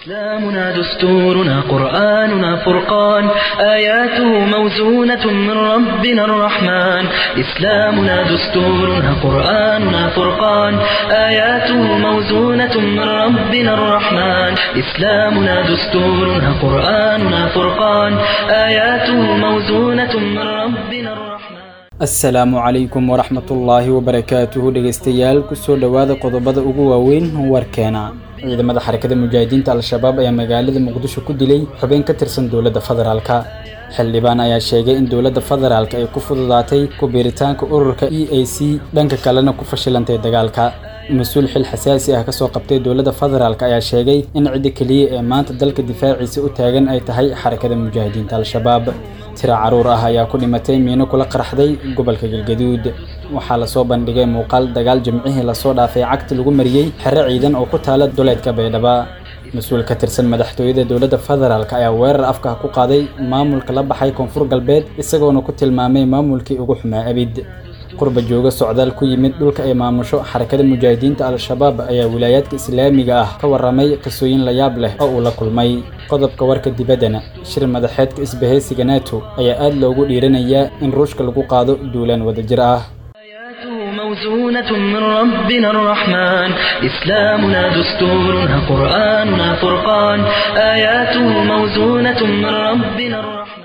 إسلامنا دستورنا قرآننا فرقان آياته موزونة من ربنا الرحمن إسلامنا دستورنا قرآننا فرقان آياته موزونة من ربنا الرحمن إسلامنا دستورنا قرآننا فرقان آياته موزونة من ربنا الرحمن asalaamu calaykum waraxmatullaahi wabarakaatuhu dhegeystayaal kusoo dhowaada qodobada ugu waaweyn warkeena ciidamada xarakada mujaahidiinta al-shabaab ayaa magaalada muqdisho ku dilay xubin ka tirsan dowladda federaalka xildhibaan ayaa sheegay in dowladda federaalka ay ku fududaatay ku biiritaanka ururka e a c dhanka kalena ku fashilantay dagaalka mas-uul xil xasaasi ah kasoo qabtay dowladda federaalk ayaa sheegay in cidda keliya ee maanta dalka difaaciisa u taagan ay tahay xarakada mujaahidiinta al-shabaab tira caruur ah ayaa ku dhimatay miino kula qaraxday gobolka galgaduud waxaa lasoo bandhigay muuqaal dagaal jimcihii lasoo dhaafay cagti lagu mariyey xero ciidan oo ku taala duleedka baydhaba mas-uul ka tirsan madaxtooyada dowladda federaalk ayaa weerar afka ku qaaday maamulka la baxay koonfur galbeed isagoona ku tilmaamay maamulkii ugu xumaa abid qurba jooga socdaal ku yimid dhulka ay maamusho xarakada mujaahidiinta al-shabaab ayaa wilaayaadka islaamiga ah ka waramay qisooyin la yaab leh oo uu la kulmay qodobka warka dibaddana shir madaxeedka isbahaysiga nato ayaa aad loogu dhiiranayaa in ruushka lagu qaado duulaan wadajir ah آياته موزونة من ربنا الرحمن إسلامنا دستورنا قرآننا فرقان آياته موزونة من ربنا الرحمن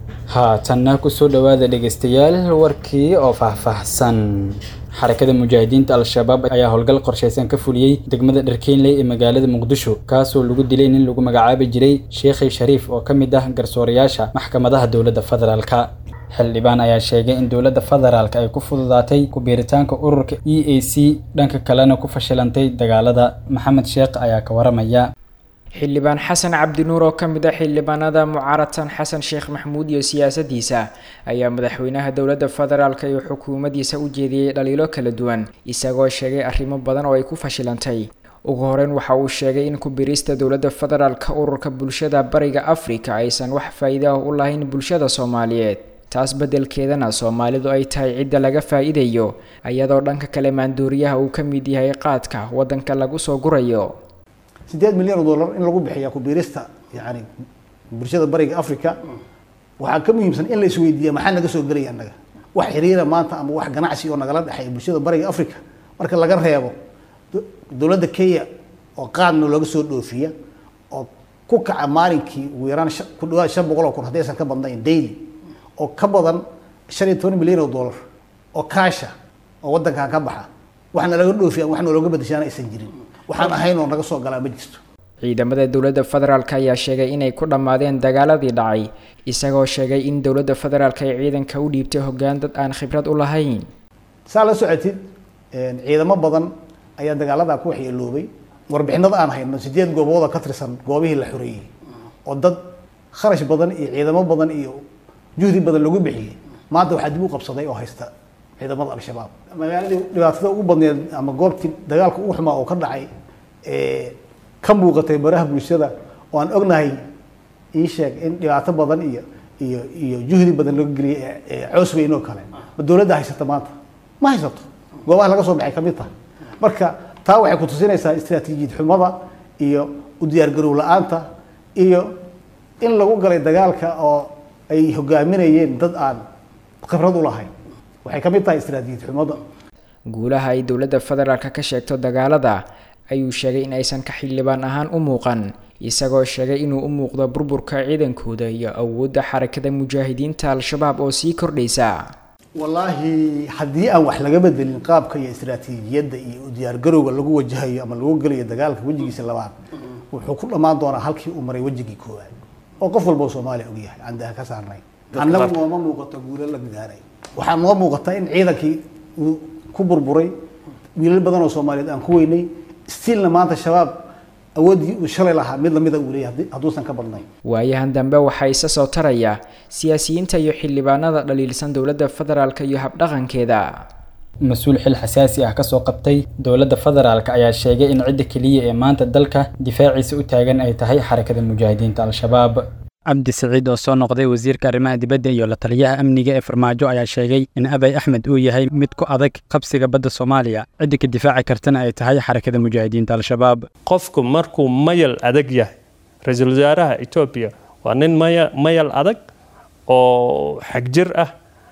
haatanna kusoo dhowaada dhegeystayaal warkii oo faahfaahsan xarakada mujaahidiinta al-shabaab ayaa howlgal qorshaysan ka fuliyey degmada dharkeynley ee magaalada muqdisho kaasoo lagu dilay nin lagu magacaabi jiray sheekhi shariif oo ka mid ah garsoorayaasha maxkamadaha dowladda federaalka xildhibaan ayaa sheegay in dowladda federaalk ay ku fududaatay ku biiritaanka ururka e a c dhanka kalena ku fashilantay dagaalada maxamed sheekh ayaa ka waramaya xildhibaan xasan cabdinuur oo ka mid ah xildhibaanada mucaaradsan xasan sheekh maxmuud iyo siyaasadiisa ayaa madaxweynaha dowladda federaalk iyo xukuumaddiisa u jeediyey dhaliilo kala duwan isagoo sheegay arrimo badan oo ay ku fashilantay ugu horeyn waxa uu sheegay in ku-biirista dowladda federaalka ururka bulshada bariga afrika aysan wax faa'iida ah u lahayn bulshada soomaaliyeed taas beddelkeedana soomaalidu ay tahay cidda laga faa'iidayo iyadoo dhanka kale maanduuriyaha uu ka mid yahay qaadka waddanka lagu soo gurayo sideed milyan oo dollar in lagu bixiya ku-biirista yani bulshada bariga africa waxaa ka muhiimsan in la isweydiiya maxaa naga soo gelaya annaga wax xiriira maanta ama wax ganacsi oo nagala dhexeeya bulshada bariga africa marka laga reebo dowladda kenya oo qaadna looga soo dhoofiya oo ku kaca maalinkii ugu yaraan ku dhawaad shan boqol oo kun haddaysan ka badnayn daily oo ka badan shan iyo toban milyan oo dollar oo kaasha oo waddankan ka baxa waxna laga dhoofiya waxna looga bedeshaana aysan jirin waxaan ahayn oo naga soo galaa ma jirto ciidamada dowladda federaalk ayaa sheegay inay ku dhammaadeen dagaaladii dhacay isagoo sheegay in dowladda federaalk ay ciidanka u dhiibtay hoggaan dad aan khibrad u lahayn saa la socotid ciidamo badan ayaa dagaaladaa ku waxyeeloobay warbixinada aan hayno sideed goobooda ka tirsan goobihii la xoreeyey oo dad kharash badan iyo ciidamo badan iyo juhdi badan lagu bixiyey maanta waxaa dib u qabsaday oo haysta ciidamada al-shabaab magaaladii dhibaatada ugu badneed ama goobtii dagaalka ugu xumaa oo ka dhacay ka muuqatay baraha bulshada oo aan ognahay ii sheeg in dhibaato badan iyo iyo iyo juhdi badan laga geliyay coos weyn oo kale ma dowladda haysata maanta ma haysato goobaha laga soo baxay kamid tahay marka taa waxay kutusinaysaa istraatiijiyad xumada iyo u diyaargarow la-aanta iyo in lagu galay dagaalka oo ay hogaaminayeen dad aan khibrad u lahayn waxay ka mid tahay istraatiijiyad xumada guulaha ay dowladda federaalk ka sheegto dagaalada ayuu sheegay in aysan ka xildhibaan ahaan u muuqan isagoo sheegay inuu u muuqdo burburka ciidankooda iyo awoodda xarakada mujaahidiinta al-shabaab oo sii kordhaysa wallaahi haddii aan wax laga bedelin qaabka iyo istraatiijiyadda iyo diyaargarowga lagu wajahayo ama lagu gelayo dagaalka wejigiisa labaad wuxuu ku dhammaan doonaa halkii uu maray wejigii koowaad oo qof walba oo soomaaliya ogyahay aan daha ka saarnay annagu nooma muuqato guulo la gaaray waxaa noo muuqata in ciidankii uu ku burburay wiilal badan oo soomaaliyeed aan ku weynay stiilna maanta shabaab awooddii uu shalay lahaa mid lamida uu leeyahay hadduusan ka badnayn waayahan dambe waxaa isa soo taraya siyaasiyiinta iyo xildhibaanada dhaliilsan dowladda federaalk iyo habdhaqankeeda mas-uul xil xasaasi ah kasoo qabtay dowladda federaalk ayaa sheegay in cidda keliya ee maanta dalka difaaciisa u taagan ay tahay xarakada mujaahidiinta al-shabaab cabdi siciid oo soo noqday wasiirka arrimaha dibadda iyo la taliyaha amniga ee farmaajo ayaa sheegay in abay axmed uu yahay mid ku adag qabsiga badda soomaaliya cidda ka difaaci kartana ay tahay xarakada mujaahidiinta al-shabaab qofku markuu mayal adag yahay ra-iisul wasaaraha etoobiya waa nin maya mayal adag oo xagjir ah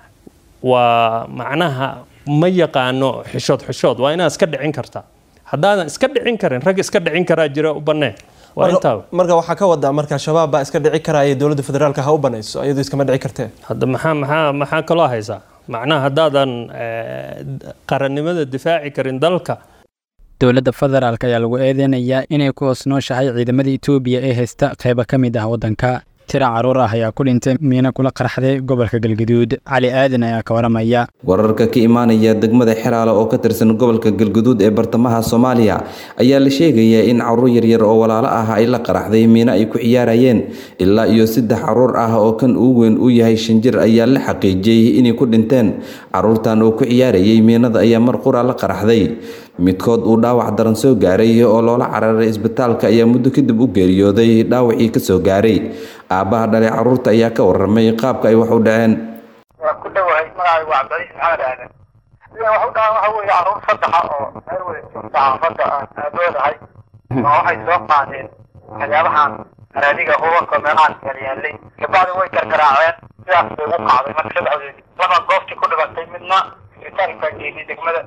waa macnaha ma yaqaano xishood xishood waa inaad iska dhicin kartaa haddaadan iska dhicin karin rag iska dhicin karaa jira u bannee waa intaa marka waxaa ka wadaa marka shabaab baa iska dhici karaya dowladda federaalka ha u banayso iyadu iskama dhici kartee hadda maxaa maxaa maxaa kaloo haysaa macnaha haddaadan qarannimada difaaci karin dalka dowladda federaalk ayaa lagu eedeynayaa inay ku hoos nooshahay ciidamada etoobiya ee haysta qaybo ka mid ah waddanka tira caruur ah ayaa ku dhintay miina kula qarxday gobolka galgaduud cali aadan ayaa ka waramaya wararka ka imaanaya degmada xeraale oo ka tirsan gobolka galgaduud ee bartamaha soomaaliya ayaa la sheegayaa in caruur yaryar oo walaalo ah ay la qaraxday miino ay ku ciyaarayeen ilaa iyo saddex caruur ah oo kan ugu weyn uu yahay shan jir ayaa la xaqiijiyey inay ku dhinteen caruurtan oo ku ciyaarayay miinada ayaa mar qura la qaraxday midkood uu dhaawac daran soo gaaray oo loola cararay isbitaalka ayaa muddo kadib u geeriyooday dhaawacii ka soo gaaray aabbaha dhalay caruurta ayaa ka waramay qaabka ay wax u dhaceen waa ku dhowahay magacaygu waa cabdicaiis maxamed aadan sida wax u dhacan waxa weeye caruur saddexa oo meel wada joogta xaafadda aan aaboodahay oo waxay soo qaadeen waxyaabahan araadiga hubanka meelahaan yalyaalay kabacdi way gargaraaceen sidaas bay u qacday marka saddexdoodi laba goobtii ku dhibatay midna isbitaalka geeyay degmada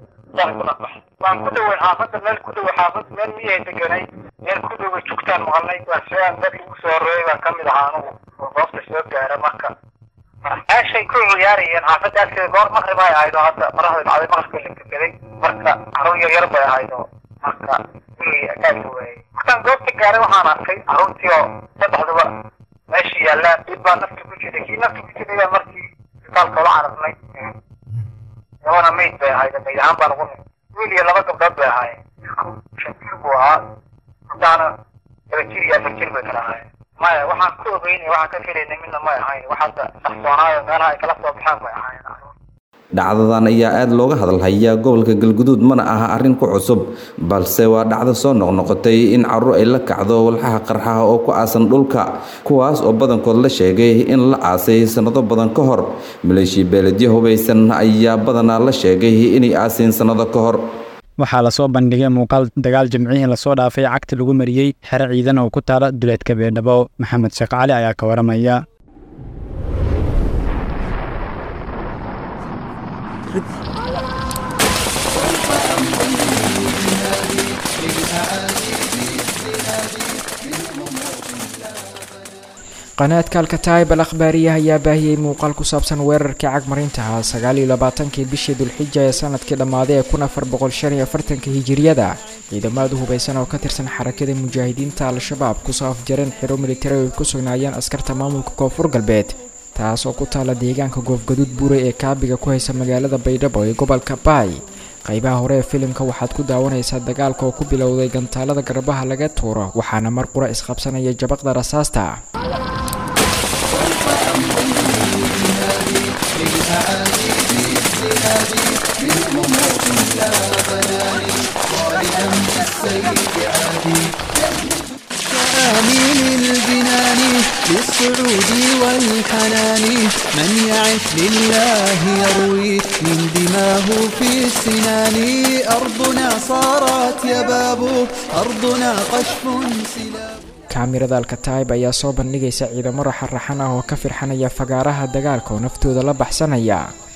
waan ku dhoweyn xaafadda meel ku dhowe xaafad meel miyahay deganay meel ku dhowe jugtaan maqalnay waa soo dadkii ugu soo horreeyay baan kamid ahaa anugu oo goobta soo gaara marka meeshay ku ciyaarayeen xaafadda agteeda goor maqrib ay ahayd oo hadda maraxda dhacday maqribka la gegaday marka caruur yar yar bay ahayd oo marka gurigii agaagka waayey markaan goobta gaaray waxaan arkay caruurtii oo saddexduba meeshii yaallaan dib baa nafta ku jiray kii nafta ku jiray baa markii isbitaalka ula cararnay labana mayd bay ahayd mayd ahaan baan ugu wiil iyo laba gabdhood bay ahaayeen shan jir buu ahaa gabdhahana laba jir iyo afar jir bay kala ahaayeen maya waxaan ku ogeynay waxaan ka filaynay midna may ahayn wax hadda saxsoonaayo meelaha ay kala soo baxeen bay ahaayeen dhacdadan ayaa aada looga hadalhayaa gobolka galguduud mana aha arrin ku cusub balse waa dhacdo soo noqnoqotay in caruur ay la kacdo walxaha qarxaha oo ku aasan dhulka kuwaas oo badankood la sheegay in la aasay sannado badan ka hor maleeshiya beeledyo hubaysan ayaa badanaa la sheegay inay aaseen sannado ka hor waxaa lasoo bandhigay muuqaal dagaal jimcihii lasoo dhaafay cagta lagu mariyey xero ciidan oo ku taala duleedka beedhabo maxamed sheekh cali ayaa ka waramaya qanaadka alkataib al akhbaariya ayaa baahiyey muuqaal ku saabsan weerarkii cagmarintaha sagaal iyo labaatankii bishii dulxija ee sanadkii dhammaaday ee kun afar boqol shan iyo afartanka hijiriyada ciidamada hubaysan oo ka tirsan xarakada mujaahidiinta al-shabaab kusoo afjareen xiro militari ay ku sugnaayeen askarta maamulka koonfur galbeed taas oo ku taala deegaanka goofgaduud buuray ee kaabiga ku haysa magaalada baydhabo ee gobolka baay qaybaha hore ee filimka waxaad ku daawanaysaa dagaalka oo ku bilowday gantaalada garbaha laga tuuro waxaana mar qura isqabsanaya jabaqda rasaasta آمين الجنان للسعود والحنان من يعش لله يروي من دماه في السنان أرضنا صارت يباب أرضنا قشف سلاب kaamirada alkataib ayaa soo bandhigaysa ciidamo raxaraxan ah oo ka firxanaya fagaaraha dagaalka oo naftooda la baxsanaya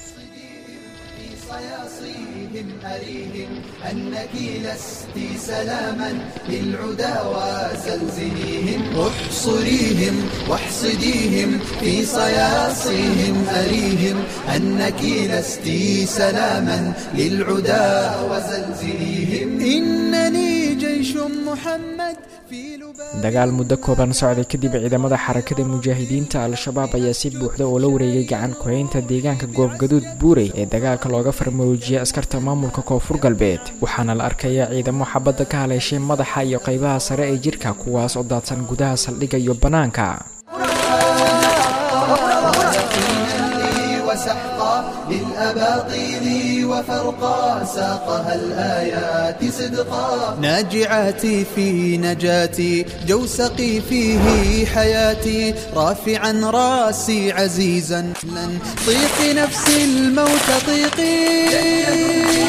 أنك لست سلاما للعدا وزلزليهم احصريهم واحصديهم في صياصيهم أريهم أنك لست سلاما للعدا وزلزليهم إنني جيش محمد في dagaal muddo kooban socday kadib ciidamada xarakada mujaahidiinta al-shabaab ayaa si buuxda oo la wareegay gacan ku-haynta deegaanka goofgaduud buurey ee dagaalka looga farmaroojiyay askarta maamulka koonfur galbeed waxaana la arkayaa ciidamo xabadda ka haleeshay madaxa iyo qaybaha sare ee jirka kuwaas oo daadsan gudaha saldhigga iyo bannaanka وسحقا للأباطيل وفرقا ساقها الآيات صدقا ناجعاتي في نجاتي جوسقي فيه حياتي رافعا راسي عزيزا لن طيقي نفسي الموت طيقي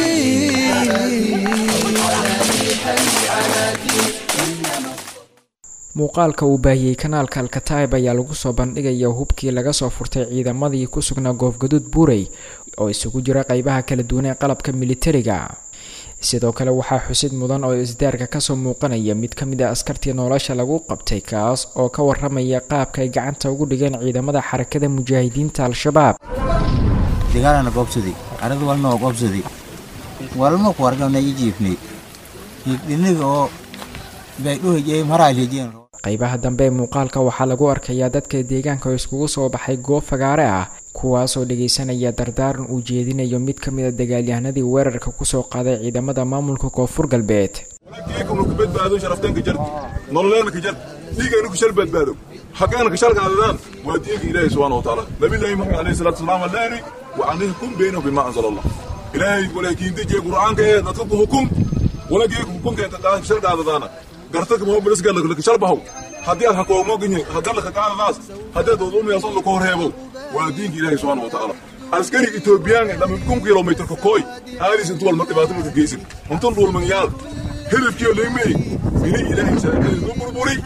muuqaalka uu baahiyey kanaalka alkataib ayaa lagu soo bandhigaya hubkii laga soo furtay ciidamadii ku sugnaa goofgaduud buurey oo isugu jira qeybaha kala duwan ee qalabka militariga sidoo kale waxaa xusid mudan oo isdaarka kasoo muuqanaya mid ka mid a askartii nolosha lagu qabtay kaas oo ka waramaya qaabka ay gacanta ugu dhigeen ciidamada xarakada mujaahidiinta al-shabaab dagaalana goobsaday aradu walna waa goobsaday walma ku argana i jiifnay dhiniga oo baydhuhajey maraalhejeen qeybaha dambe ee muuqaalka waxaa lagu arkayaa dadka deegaanka oo iskugu soo baxay goob fagaare ah kuwaasoo dhageysanaya dardaaran uu jeedinayo mid ka mid a dagaalyahanadii weerarka kusoo qaaday ciidamada maamulka koonfur galbeed badbaado sharaftaanka jar nololeena jar dhiigayna ku shal badbaado xaqeena ka shalkaadadaan waa diinka ilaahay subxaana watacaala nabillaahi maxamed alayhi salaatu wasalaam allaani wa anihkum baynahum bima anzala allah ilaahay walaakiin dejiye qur'aanka ee dadka ku hukum walagii hukunkeenta kaa shalkaadadaana gartaka mobilisga laka shalbahow haddii aad hakoomoginye haddii laka qaadadaas haddii aad wadulmiyaasoo laka horheebow waa diinka ilaahay subxaana watacaala askari etoobiyaan dhama kun kilomitrka kooy aadis intu walma dhibaato maka geysin intun dhulmanyaal hilibkiyo leymey ini ilaahay shareecadii nu burburi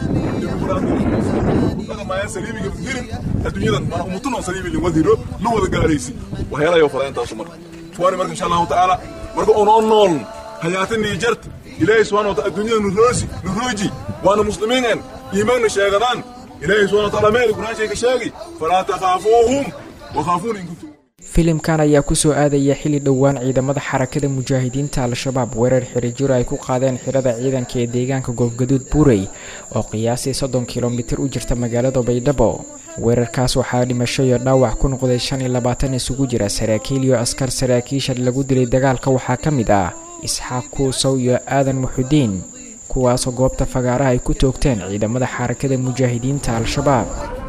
dhaqamaya saliimiga hirin adduunyadan mana umutunan saliimi lin wadhiro la wada gaaraysi waxyaalayo falaintaasu marka tuwaani marka insha allahu tacaala marka onoo nool hayaatanii jarta ilaahay subxana wataala adduunyada nuroosi nurooji waana muslimiinen iimaanna sheegadaan ilaahay subxana wataala meeli quraanshay ka sheegi falaa takhaafuuhum wakhaafuuna in kuntum filimkan ayaa kusoo aadaya xilli dhowaan ciidamada xarakada mujaahidiinta al-shabaab weerar xiriijiro ay ku qaadeen xirada ciidanka ee deegaanka goofgaduud buurey oo qiyaasii soddon kilomitir u jirta magaalada baydhabo weerarkaas waxaa dhimasho iyo dhaawac ku noqday shan iyo labaatan isugu jira saraakiil iyo askar saraakiisha lagu dilay dagaalka waxaa ka mid ah isxaaq kuusow iyo aadan muxudiin kuwaasoo goobta fagaaraha ay ku toogteen ciidamada xarakada mujaahidiinta al-shabaab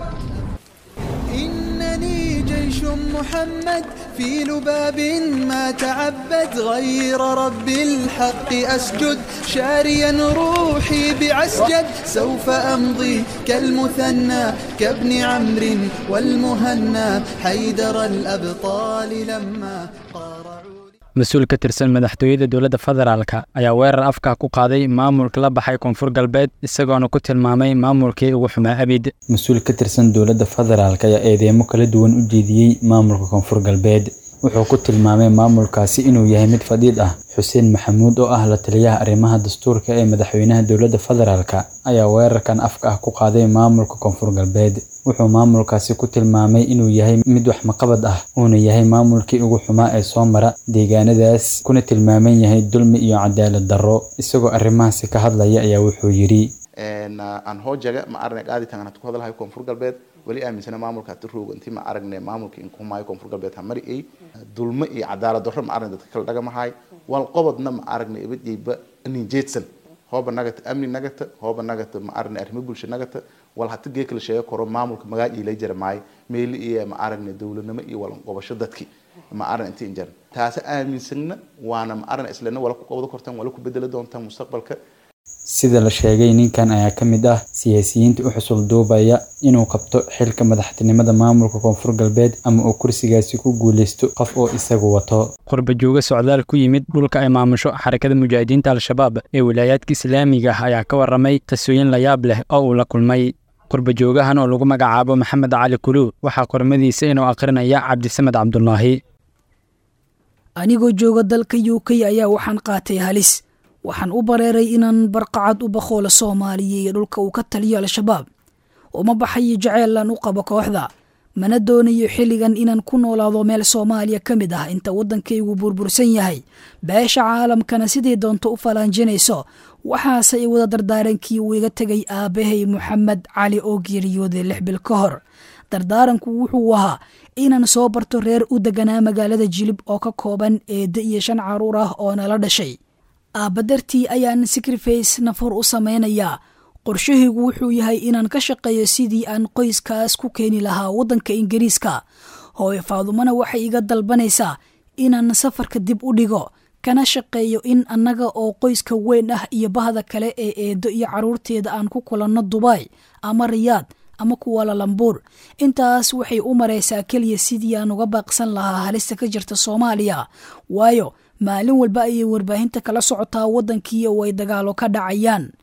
محمد في لباب ما تعبد غير رب الحق أسجد شاريا روحي بعسجد سوف أمضي كالمثنى كابن عمرو والمهنى حيدر الأبطال لما mas-uul ka tirsan madaxtooyada dowladda federaalk ayaa weerar afka ku qaaday maamulka la baxay koonfur galbeed isagoona ku tilmaamay maamulkii ugu xumaa abid mas-uul ka tirsan dowladda federaalk ayaa eedeemo kala duwan u jeediyey maamulka koonfur galbeed wuxuu ku tilmaamay maamulkaasi inuu yahay mid fadhiid ah xuseen maxamuud oo ah la taliyaha arrimaha dastuurka ee madaxweynaha dowladda federaalk ayaa weerarkan afka ah ku qaaday maamulka koonfur galbeed wuxuu maamulkaasi ku tilmaamay inuu yahay mid wax maqabad ah uuna yahay maamulkii ugu xumaa ee soo mara deegaanadaas kuna tilmaaman yahay dulmi iyo cadaalad darro isagoo arrimahaasi ka hadlaya ayaa wuxuu yidhi aan hoojaga ma aragnay qaadi tangan hatu ku hadalhayo koonfur galbeed weli aaminsana maamulka hatu roogo intii ma aragnay maamulka in kuhumaayo koonfur galbeed ha mari ay dulmo iyo cadaalad darro ma aragnay dadka kala dhagamahay wal qobodna ma aragnay ibadiyba nin jeedsan hooba nagata amni nagata hooba nagata ma aragnay arrimo bulsho nagata wal hata gee kala sheego koro maamulka magaaj ila jira maayo meeli iyo ma aragnay dowladnimo iyo walan qobasho dadki ma aragna intii injaran taasi aaminsanna waana ma aragna islana wala ku qabado kortaan wala ku bedeli doontaan mustaqbalka sida la sheegay ninkan ayaa ka mid ah siyaasiyiinta u xusul duubaya inuu qabto xilka madaxtinimada maamulka koonfur galbeed ama uu kursigaasi ku guuleysto qof oo isagu wato qurba jooga socdaal ku yimid dhulka ay maamusho xarakada mujaahidiinta al-shabaab ee wilaayaadka islaamiga ah ayaa ka waramay tasooyin la yaab leh oo uu la kulmay qurba joogahan oo lagu magacaabo maxamed cali kuluu waxaa qormadiisa inuu akhrinaya cabdisamed cabdulaahi anigoo jooga dalka u k ayaa waxaan qaatay halis waxaan u bareeray inaan barqacad u bakoola soomaaliya iyo dhulka uu ka taliyo al-shabaab uma baxayo jaceylan u qabo kooxda mana doonayo xilligan inaan ku noolaado meel soomaaliya ka mid ah inta waddankaygu burbursan yahay beesha caalamkana sidii doonto u falaanjinayso waxaase i wada dardaarankii uu iga tegay aabbahay moxamed cali oo geeriyooday lix bil ka hor dardaaranku wuxuu ahaa inaan soo barto reer u deganaa magaalada jilib oo ka kooban eedda iyo shan caruur ah oo nala dhashay aabba dartii ayaan sacriface nafur u samaynayaa qorshahaygu wuxuu yahay inaan ka shaqeeyo sidii aan qoyskaas ku keeni lahaa waddanka ingiriiska hooyo faadumana waxay iga dalbanaysaa inaan safarka dib u dhigo kana shaqeeyo in annaga oo qoyska weyn ah iyo bahda kale ee eedo iyo carruurteeda aan ku kulanno dubai ama riyaad ama kuwalalambuur intaas waxay u maraysaa keliya sidii aan uga baaqsan lahaa halista ka jirta soomaaliya waayo maalin walba ayay warbaahinta kala socotaa waddankii oo ay dagaalo ka dhacayaan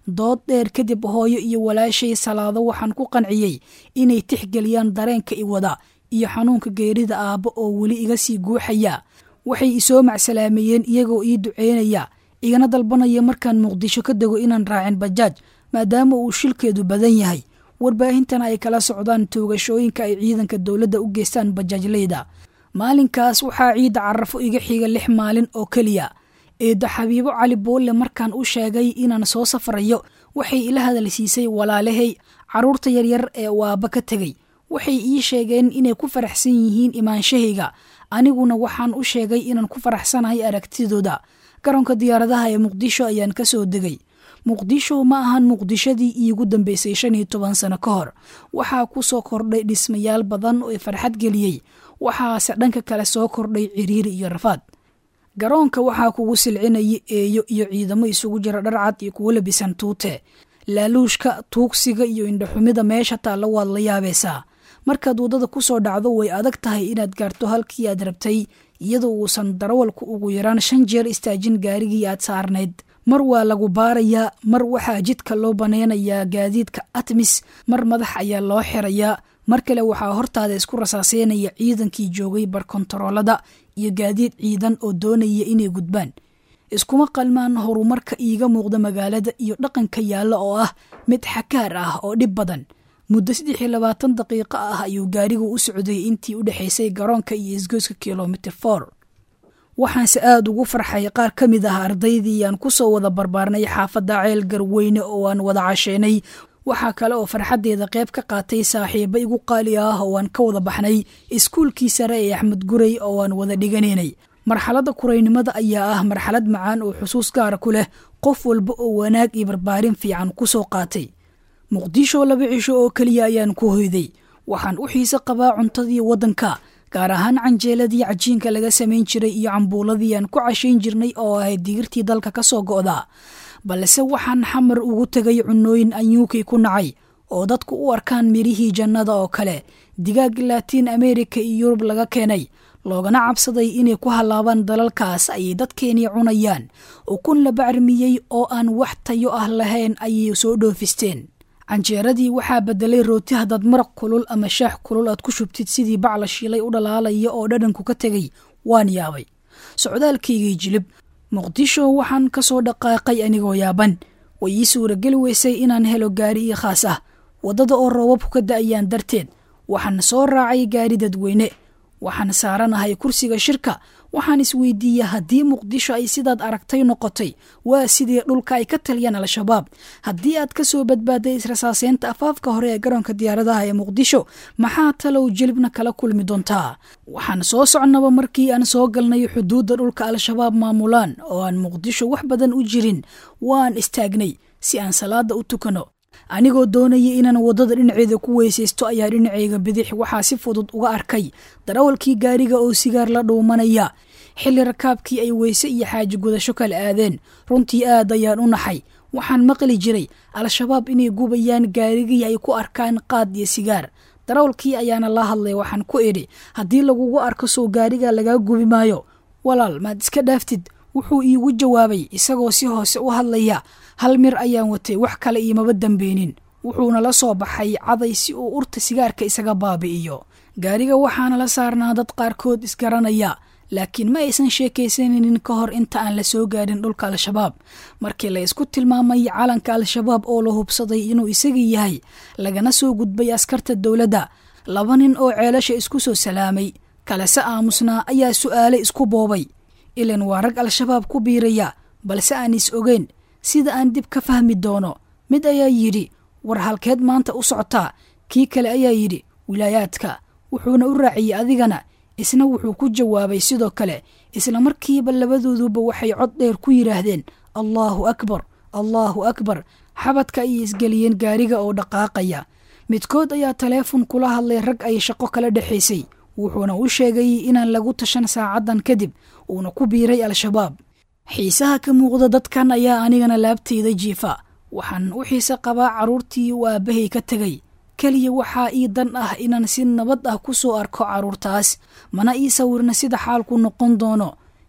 dood dheer kadib hooyo iyo walaashay salaado waxaan ku qanciyey inay tixgeliyaan dareenka i wada iyo xanuunka geerida aabbo oo weli iga sii guuxaya waxay isoo macsalaameeyeen iyagoo ii duceynaya igana dalbanaya markaan muqdisho ka dego inaan raacin bajaaj maadaama uu shilkeedu badan yahay warbaahintana ay kala socdaan toogashooyinka ay ciidanka dowladda u geystaan bajaajleyda maalinkaas waxaa ciidda carafo iga xiga lix maalin oo keliya eedda xabiibo cali boolle markaan u sheegay inaan soo safrayo waxay ila hadalsiisay walaalahay carruurta yaryar ee waaba ka tegey waxay ii sheegeen inay ku faraxsan yihiin imaanshahayga aniguna waxaan u sheegay inaan ku faraxsanahay aragtidooda garoonka diyaaradaha ee muqdisho ayaan ka soo degay muqdisho ma ahan muqdishadii iigu dambeysay shan iyo toban sano ka hor waxaa ku soo kordhay dhismayaal badan oo farxad geliyey waxaase dhanka kale soo kordhay ciriiri iyo rafaad garoonka waxaa kugu silcinaya eeyo iyo ciidamo isugu jira dharcad iyo kuwo labisan tuute laaluushka tuugsiga iyo indhaxumida meesha taalla waad la yaabaysaa markaad waddada ku soo dhacdo way adag tahay inaad gaarto halkii aad rabtay iyadoo uusan darawalku ugu yaraan shan jeer istaajin gaarigii aad saarnayd mar waa lagu baarayaa mar waxaa jidka loo banaynayaa gaadiidka atmis mar madax ayaa loo xirayaa mar kale waxaa hortaada isku rasaaseynaya ciidankii joogay barkontaroolada iyo gaadiid ciidan oo doonaya inay gudbaan iskuma qalmaan horumarka iiga muuqda magaalada iyo dhaqanka yaalla oo ah mid xakaar ah oo dhib badan muddo saddex iyo labaatan daqiiqo ah ayuu gaarigu u socday intii u dhexaysay garoonka iyo isgoyska kilomitr for waxaanse aada ugu farxay qaar ka mid ah ardaydii aan ku soo wada barbaarnay xaafadda ceel garweyne oo aan wada casheenay waxaa kale oo farxaddeeda qayb ka qaatay saaxiibo igu qaali ah oo aan ka wada baxnay iskuulkii sare ee axmed gurey oo aan wada dhiganaynay marxaladda kuraynimada ayaa ah marxalad macaan oo xusuus gaara ku leh qof walba oo wanaag iyo barbaarin fiican ku soo qaatay muqdisho laba cisho oo keliya ayaan ku hoyday waxaan u xiise qabaa cuntadii waddanka gaar ahaan canjeeladii cajiinka laga samayn jiray iyo cambuuladii aan ku cashayn jirnay oo ahayd digirtii dalka ka soo go'da balse waxaan xamar ugu tegay cunooyin anyuukii ku nacay oo dadku u arkaan mirihii jannada oo kale digaag laatiin amerika iyo yurub laga keenay loogana cabsaday inay ku hallaabaan dalalkaas ayay dadkeenii cunayaan ukun la bacrimiyey oo aan wax tayo ah lahayn ayay soo dhoofisteen canjeeradii waxaa bedelay rooti haddaad maraq kulul ama shaax kulul aad ku shubtid sidii bac la shiilay u dhalaalaya oo dhadhanku ka tegay waan yaabay socdaalkaygii jilib muqdisho waxaan ka soo dhaqaaqay anigoo yaaban way ii suurageli weysay inaan helo gaari ii khaas ah waddada oo roobabku ka da'ayaan darteed waxaan soo raacay gaari dadweyne waxaan saaranahay kursiga shirka waxaan isweydiiyey haddii muqdisho ay sidaad aragtay noqotay waa sidii dhulka ay ka taliyaan al-shabaab haddii aad ka soo badbaaday israsaaseynta afaafka hore ee garoonka diyaaradaha ee muqdisho maxaa talow jelibna kala kulmi doontaa waxaan soo socnaba markii aan soo galnay xuduudda dhulka al-shabaab maamulaan oo aan muqdisho wax badan u jirin waan istaagnay si aan salaada u tukano anigoo doonaya inaan waddada dhinaceeda ku weysaysto ayaa dhinacayga bidix waxaa si fudud uga arkay darawalkii gaariga oo sigaar la dhuumanaya xilli rakaabkii ay weyse iyo xaaji gudasho kala aadeen runtii aad ayaan u naxay waxaan maqli jiray al-shabaab inay gubayaan gaarigii ay ku arkaan qaad iyo sigaar darawalkii ayaana la hadlay waxaan ku idhi haddii lagugu arko soo gaariga lagaa gubi maayo walaal maad iska dhaaftid wuxuu iigu jawaabay isagoo si hoose u hadlaya hal mir ayaan watay wax kale iimaba dambeynin wuxuuna la soo baxay caday si uu urta sigaarka isaga baabi'iyo gaariga waxaana la saarnaa dad qaarkood isgaranaya laakiin ma aysan sheekaysanaynin ka hor inta aan la soo gaarin dhulka al-shabaab markii la isku tilmaamay calanka al-shabaab oo la hubsaday inuu isagii yahay lagana soo gudbay askarta dowladda laba nin oo ceelasha isku soo salaamay kalese aamusnaa ayaa su'aale isku boobay ilan waa rag al-shabaab ku biiraya balse aan is ogeyn sida aan dib ka fahmi doono mid ayaa yidhi war halkeed maanta u socotaa kii kale ayaa yidhi wilaayaadka wuxuuna u raaciyey adigana isna wuxuu ku jawaabay sidoo kale isla markiiba labadooduba waxay cod dheer ku yidhaahdeen allaahu akbar allaahu akbar xabadka ayay isgeliyeen gaariga oo dhaqaaqaya midkood ayaa taleefon kula hadlay rag ay shaqo kala dhexaysay wuxuuna u sheegay inaan lagu tashan saacaddan kadib uuna ku biiray al-shabaab xiisaha ka muuqda dadkan ayaa anigana laabtayda jiifa waxaan u xiise qabaa carruurtii uu aabbahay ka tegay keliya waxaa ii dan ah inaan si nabad ah ku soo arko carruurtaas mana ii sawirna sida xaalku noqon doono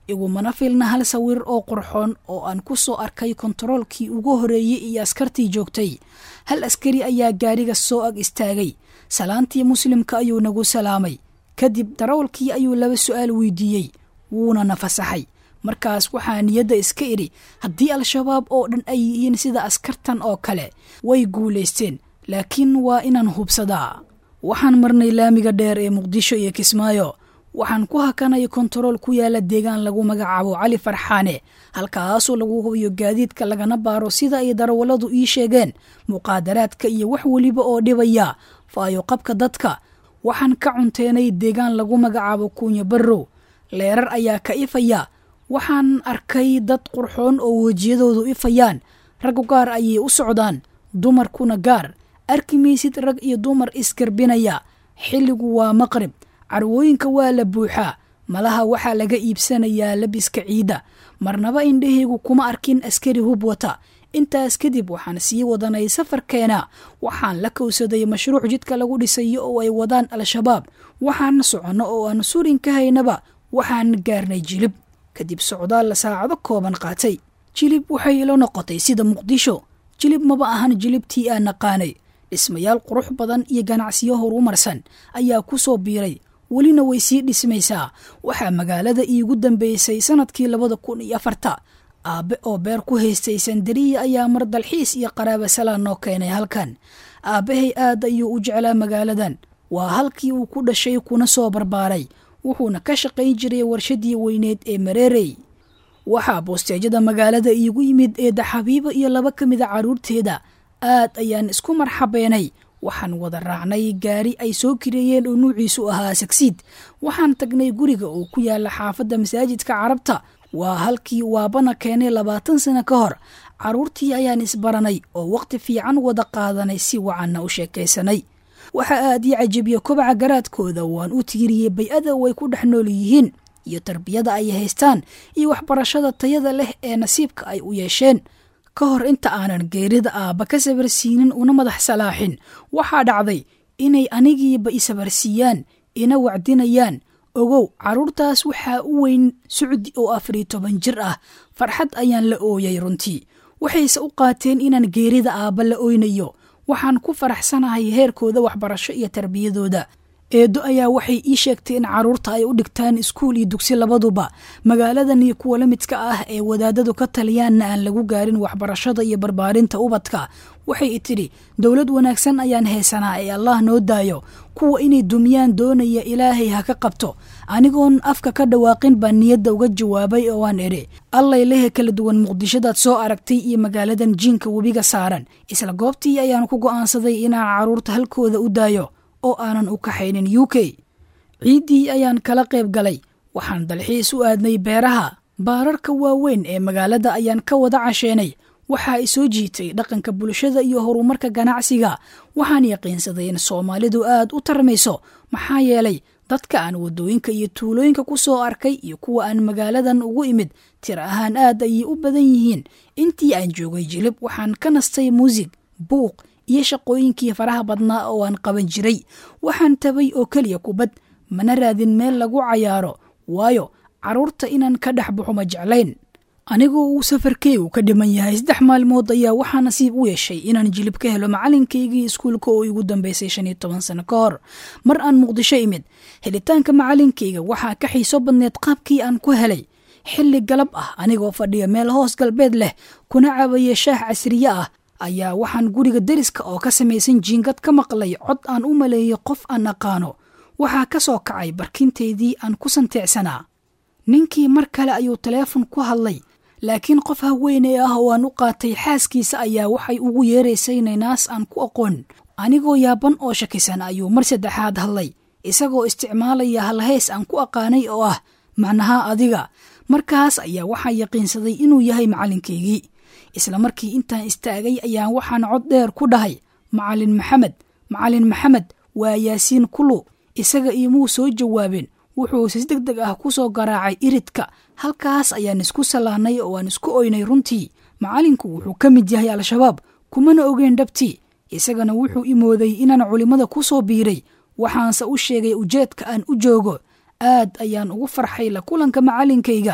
igumana filna hal sawir oo qurxoon oo aan ku soo arkay kontaroolkii ugu horeeyey iyo askartii joogtay hal askari ayaa gaadhiga soo ag istaagay salaantii muslimka ayuu nagu salaamay kadib darawalkii ayuu laba su'aal weydiiyey wuuna na fasaxay markaas waxaa niyadda iska idhi haddii al-shabaab oo dhan ay yihiin sida askartan oo kale way guulaysteen laakiin waa inaan hubsadaa waxaan marnay laamiga dheer ee muqdisho iyo kismaayo waxaan ku hakanay kontarool ku yaala deegaan lagu magacaabo cali farxaane halkaasoo lagu hubiyo gaadiidka lagana baaro sida ay darawalladu ii sheegeen muqaadaraadka iyo wax weliba oo dhibaya faayo qabka dadka waxaan ka cunteenay deegaan lagu magacaabo kuunya barrow leerar ayaa ka ifaya waxaan arkay dad qurxoon oo wejiyadoodu ifayaan raggu gaar ayay u socdaan dumarkuna gaar arki maysid rag iyo dumar isgarbinaya xilligu waa maqrib carwooyinka waa la buuxaa malaha waxaa laga iibsanayaa labiska ciidda marnaba indhahaygu kuma arkin askari hub wata intaas kadib waxaan sii wadanay safarkeena waxaan la kowsaday mashruuc jidka lagu dhisayo oo ay wadaan al-shabaab waxaan soconno oo aan surin ka haynaba waxaan gaarnay jilib kadib socdaal saacado kooban qaatay jilib waxay ila noqotay sida muqdisho jilib maba ahan jilibtii aan naqaanay dhismayaal qurux badan iyo ganacsiyo horumarsan ayaa ku soo biiray welina way sii dhismaysaa waxaa magaalada iigu dambeysay sanadkii labada kun iyo afarta aabbe oo beer ku haystay sandariya ayaa mar dalxiis iyo qaraaba salaan noo keenay halkan aabbahay aad ayuu u jeclaa magaaladan waa halkii uu ku dhashay kuna soo barbaaray wuxuuna ka shaqayn jiray warshadii weyneed ee mareerey waxaa boosteejada magaalada iigu yimid eedda xabiibo iyo laba ka mida carruurteeda aad ayaan isku marxabeenay waxaan wada raacnay gaari ay soo kireeyeen oo nuuciisu ahaa sagsiid waxaan tagnay guriga oo ku yaala xaafadda masaajidka carabta waa halkii waabana keenay labaatan sano ka hor carruurtii ayaan isbaranay oo waqti fiican wada qaadanay si wacanna u sheekaysanay waxaa aad ii cajabiya kobaca garaadkooda waan u tiiriyey bay-ada way ku dhex nool yihiin iyo tarbiyada ay haystaan iyo waxbarashada tayada leh ee nasiibka ay u yeesheen ka hor inta aanan geerida aabba ka sabarsiinin una madax salaaxin waxaa dhacday inay anigiiba isabarsiiyaan ina wacdinayaan ogow carruurtaas waxaa u weyn sucdi oo afariyo toban jir ah farxad ayaan la ooyay runtii waxayse u qaateen inaan geerida aabba la oynayo waxaan ku faraxsanahay heerkooda waxbarasho iyo tarbiyadooda eedo ayaa waxay ii sheegtay in carruurta ay u dhigtaan iskuul iyo dugsi labaduba magaaladan iyo kuwa la midka ah ee wadaadadu ka taliyaanna aan lagu gaarin waxbarashada iyo barbaarinta ubadka waxay i tidhi dowlad wanaagsan ayaan haysanaa ee allah noo daayo kuwa inay dumiyaan doonaya ilaahay ha ka qabto anigoon afka ka dhawaaqin baan niyadda uga jawaabay oo aan idhi allay lehe kala duwan muqdishadaad soo aragtay iyo magaaladan jiinka webiga saaran isla goobtii ayaan ku go'aansaday inaan carruurta halkooda u daayo oo aanan u kaxaynin u k ciiddii ayaan kala qayb galay waxaan dalxiis u aadnay beeraha baararka waaweyn ee magaalada ayaan ka wada casheenay waxaa i soo jiitay dhaqanka bulshada iyo horumarka ganacsiga waxaan yaqiinsaday in soomaalidu aad u tarmayso maxaa yeelay dadka aan waddooyinka iyo tuulooyinka ku soo arkay iyo kuwa aan magaaladan ugu imid tir ahaan aad ayay u badan yihiin intii aan joogay jilib waxaan ka nastay muusig buuq iyo shaqooyinkii faraha badnaa oo aan qaban jiray waxaan tabay oo keliya kubad mana raadin meel lagu cayaaro waayo carruurta inaan ka dhex baxo ma jeclayn anigoo uu safarkeygu ka dhiman yahay saddex maalmood ayaa waxaa nasiib u yeeshay inaan jilib ka helo macalinkaygii iskuulka oo igu dambeysay shan iyo toban sano ka hor mar aan muqdisho imid helitaanka macalinkayga waxaa ka xiiso badneed qaabkii aan ku helay xilli galab ah anigoo fadhiya meel hoos galbeed leh kuna cabaya shaah casriye ah ayaa waxaan guriga deriska oo ka samaysan jiingad ka maqlay cod aan u maleeyey qof aan aqaano waxaa ka soo kacay barkinteydii aan ku santeecsanaa ninkii mar kale ayuu taleefon ku hadlay laakiin qof haweeney ah oo aan u qaatay xaaskiisa ayaa waxay ugu yeeraysay naynaas aan ku aqoon anigoo yaaban oo shakisan ayuu mar saddexaad hadlay isagoo isticmaalaya halhays aan ku aqaanay oo ah macnaha adiga markaas ayaa waxaa yaqiinsaday inuu yahay macalinkaygii isla markii intaan istaagay ayaan waxaan cod dheer ku dhahay macalin maxamed macalin maxamed waa yaasiin kulu isaga iomuu soo jawaabeen wuxuu si deg deg ah ku soo garaacay iridka halkaas ayaan isku salaanay oo aan isku oynay runtii macalinku wuxuu ka mid yahay al-shabaab kumana ogeen dhabtii isagana wuxuu imooday inaan culimmada ku soo biiray waxaanse u sheegay ujeedka aan u joogo aad ayaan ugu farxay la kulanka macalinkayga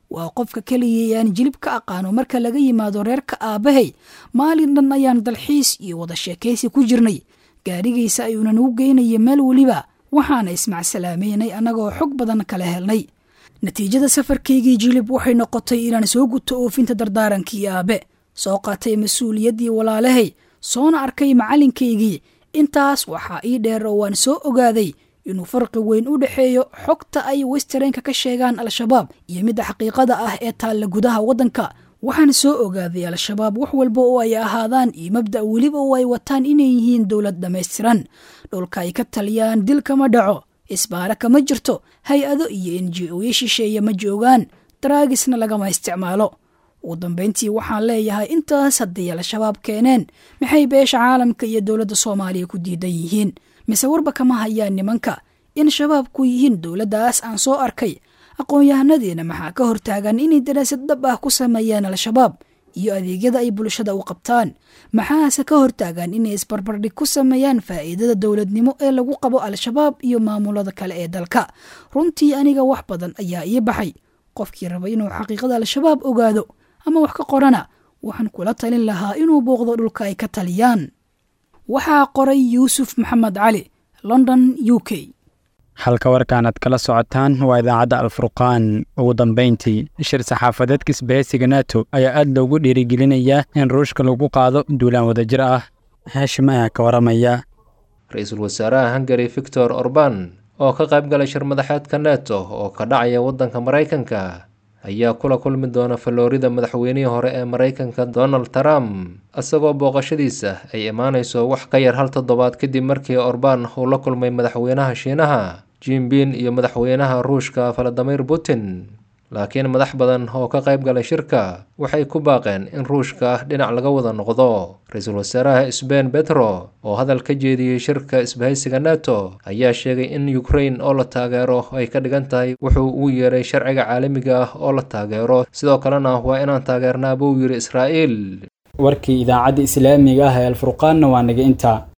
waa qofka keliya ee aan jilib ka aqaano marka laga yimaado reerka aabbahay maalin dhan ayaan dalxiis iyo wada sheekaysi ku jirnay gaadhigiisa ayuuna nagu geynaya meel weliba waxaana ismacsalaamaynay annagoo xog badan kala helnay natiijada safarkaygii jilib waxay noqotay inaan soo guto oofinta dardaarankii aabe soo qaatay mas-uuliyaddii walaalahay soona arkay macallinkaygii intaas waxaa ii dheer oo waan soo ogaaday inuu farqi weyn u dhexeeyo xogta ay westereenka ka sheegaan al-shabaab iyo midda xaqiiqada ah ee taalla gudaha waddanka waxaan soo ogaaday al-shabaab wax walba oo ay ahaadaan iyo mabda' weliba oo ay wataan inay yihiin dowlad dhammaystiran dhulka ay ka taliyaan dil kama dhaco isbaara kama jirto hay-ado iyo n g oyo shisheeye ma joogaan daraagisna lagama isticmaalo ugu dambayntii waxaan leeyahay intaas hadday al-shabaab keeneen maxay beesha caalamka iyo dowladda soomaaliya ku diidan yihiin mise warba kama hayaan nimanka in shabaabku yihiin dowladdaas aan soo arkay aqoon-yahanadiina maxaa ka hortaagan inay daraasad dhab ah ku sameeyaan al-shabaab iyo adeegyada ay bulshada u qabtaan maxaase ka hortaagan inay isbarbardhig ku sameeyaan faa'iidada dowladnimo ee lagu qabo al-shabaab iyo maamulada kale ee dalka runtii aniga wax badan ayaa ii baxay qofkii raba inuu xaqiiqada al-shabaab ogaado ama wax ka qorana waxaan kula talin lahaa inuu booqdo dhulka ay ka taliyaan waxaa qoray yuusuf maxamed cali london u k halka warkaanaad kala socotaan waa idaacadda alfurqaan ugu dambayntii shir saxaafadeedka isbahaysiga nato ayaa aad loogu dhiirigelinayaa in ruushka lagu qaado duulaan wadajir ah haashim ayaa ka waramaya ra-iisul wasaaraha hungari victor orban oo ka qayb galay shir madaxeedka neto oo ka dhacaya waddanka maraykanka ayaa kula kulmi doona faloorida madaxweynihii hore ee maraykanka donald trump isagoo booqashadiisa ay imaanayso wax ka yar hal toddobaad kadib markii orban uu la kulmay madaxweynaha shiinaha jimbin iyo madaxweynaha ruushka valadimir putin laakiin madax badan oo ka qayb galay shirka waxay ku baaqeen in ruushka dhinac laga wada noqdo ra-iisul wasaaraha sbain betro oo hadal ka jeediyey shirka isbahaysiga nato ayaa sheegay in ukrain oo la taageero ay ka dhigan tahay wuxuu ugu yeeray sharciga caalamiga ah oo la taageero sidoo kalena waa inaan taageernaa buu yidhi israa'iil warkii idaacadda islaamiga ah ee alfurqaanna waa naga intaa